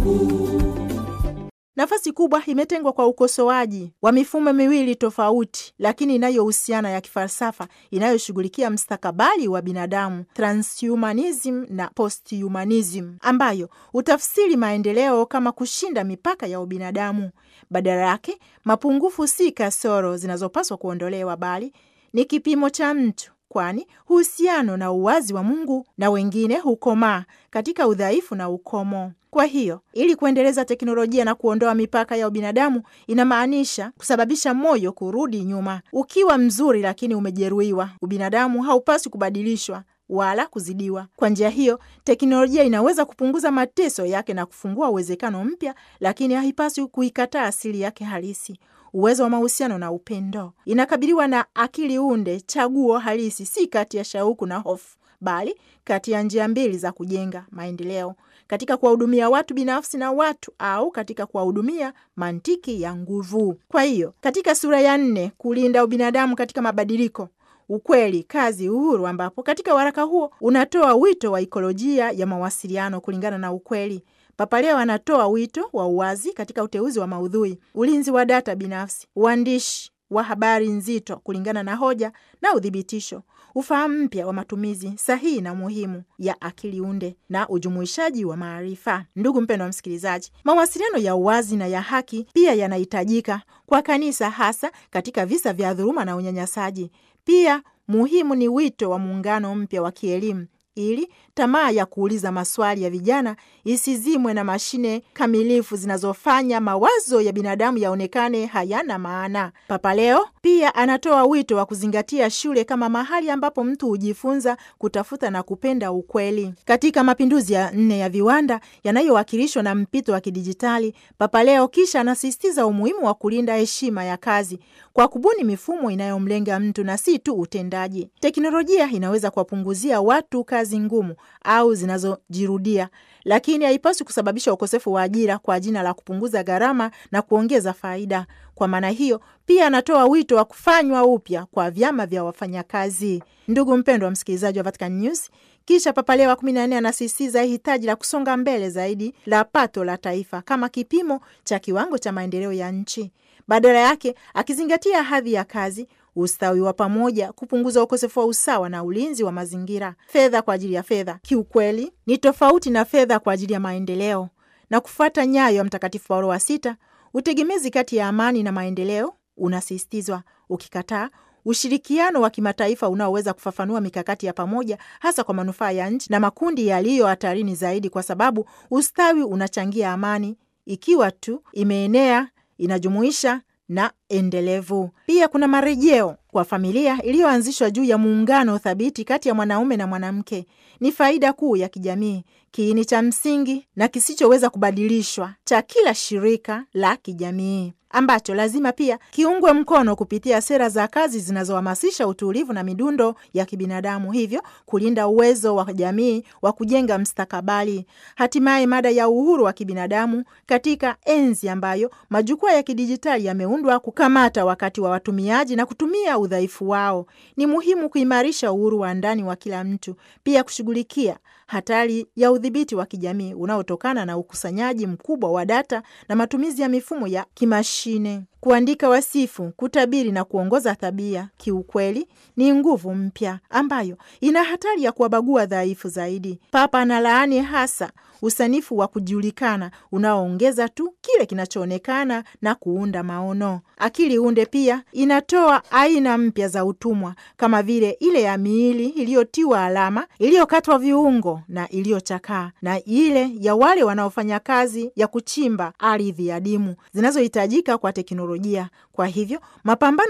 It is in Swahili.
Nafasi kubwa imetengwa kwa ukosoaji wa mifumo miwili tofauti lakini inayohusiana ya kifalsafa inayoshughulikia mstakabali wa binadamu, transhumanism na posthumanism, ambayo hutafsiri maendeleo kama kushinda mipaka ya ubinadamu. Badala yake, mapungufu si kasoro zinazopaswa kuondolewa, bali ni kipimo cha mtu kwani uhusiano na uwazi wa Mungu na wengine hukomaa katika udhaifu na ukomo. Kwa hiyo ili kuendeleza teknolojia na kuondoa mipaka ya ubinadamu inamaanisha kusababisha moyo kurudi nyuma. Ukiwa mzuri lakini umejeruhiwa, ubinadamu haupaswi kubadilishwa wala kuzidiwa. Kwa njia hiyo, teknolojia inaweza kupunguza mateso yake na kufungua uwezekano mpya, lakini haipaswi kuikataa asili yake halisi uwezo wa mahusiano na upendo. Inakabiliwa na akili unde, chaguo halisi, si kati ya shauku na hofu, bali kati ya njia mbili za kujenga maendeleo, katika kuwahudumia watu binafsi na watu, au katika kuwahudumia mantiki ya nguvu. Kwa hiyo, katika sura ya nne, kulinda ubinadamu katika mabadiliko ukweli, kazi, uhuru, ambapo katika waraka huo unatoa wito wa ikolojia ya mawasiliano kulingana na ukweli. Papa Leo anatoa wito wa uwazi katika uteuzi wa maudhui, ulinzi wa data binafsi, uandishi wa habari nzito kulingana na hoja na uthibitisho, ufahamu mpya wa matumizi sahihi na muhimu ya akili unde na ujumuishaji wa maarifa. Ndugu mpendwa wa msikilizaji, mawasiliano ya uwazi na ya haki pia yanahitajika kwa kanisa, hasa katika visa vya dhuluma na unyanyasaji. Pia muhimu ni wito wa muungano mpya wa kielimu ili tamaa ya kuuliza maswali ya vijana isizimwe na mashine kamilifu zinazofanya mawazo ya binadamu yaonekane hayana maana. Papa Leo pia anatoa wito wa kuzingatia shule kama mahali ambapo mtu hujifunza kutafuta na kupenda ukweli. Katika mapinduzi ya nne ya viwanda yanayowakilishwa na mpito wa kidijitali, Papa Leo kisha anasisitiza umuhimu wa kulinda heshima ya kazi kwa kubuni mifumo inayomlenga mtu na si tu utendaji. Teknolojia inaweza kuwapunguzia watu kazi ngumu au zinazojirudia, lakini haipaswi kusababisha ukosefu wa ajira kwa jina la kupunguza gharama na kuongeza faida. Kwa maana hiyo, pia anatoa wito wa kufanywa upya kwa vyama vya wafanyakazi. Ndugu mpendwa wa msikilizaji wa Vatican News, kisha Papa Leo wa kumi na nne anasisitiza hitaji la kusonga mbele zaidi la pato la taifa kama kipimo cha kiwango cha maendeleo ya nchi, badala yake akizingatia hadhi ya kazi ustawi wa pamoja, kupunguza ukosefu wa usawa na ulinzi wa mazingira. Fedha kwa ajili ya fedha, kiukweli, ni tofauti na fedha kwa ajili ya maendeleo. Na kufuata nyayo ya Mtakatifu Paulo wa Sita, utegemezi kati ya amani na maendeleo unasisitizwa, ukikataa ushirikiano wa kimataifa unaoweza kufafanua mikakati ya pamoja, hasa kwa manufaa ya nchi na makundi yaliyo hatarini zaidi, kwa sababu ustawi unachangia amani ikiwa tu imeenea, inajumuisha na endelevu. Pia kuna marejeo kwa familia iliyoanzishwa juu ya muungano thabiti kati ya mwanaume na mwanamke. Ni faida kuu ya kijamii, kiini cha msingi na kisichoweza kubadilishwa cha kila shirika la kijamii ambacho lazima pia kiungwe mkono kupitia sera za kazi zinazohamasisha utulivu na midundo ya kibinadamu, hivyo kulinda uwezo wa jamii wa kujenga mstakabali. Hatimaye, mada ya uhuru wa kibinadamu katika enzi ambayo majukwaa ya kidijitali yameundwa kukamata wakati wa watumiaji na kutumia udhaifu wao, ni muhimu kuimarisha uhuru wa ndani wa kila mtu, pia kushughulikia hatari ya udhibiti wa kijamii unaotokana na ukusanyaji mkubwa wa data na matumizi ya mifumo ya kimashine. Kuandika wasifu, kutabiri na kuongoza tabia, kiukweli ni nguvu mpya ambayo ina hatari ya kuwabagua dhaifu zaidi. Papa analaani hasa usanifu wa kujulikana unaoongeza tu kile kinachoonekana na kuunda maono. Akili unde pia inatoa aina mpya za utumwa kama vile ile ya miili iliyotiwa alama, iliyokatwa viungo na iliyochakaa, na ile ya wale wanaofanya kazi ya kuchimba ardhi adimu zinazohitajika kwa teknolojia. Kwa hivyo mapambano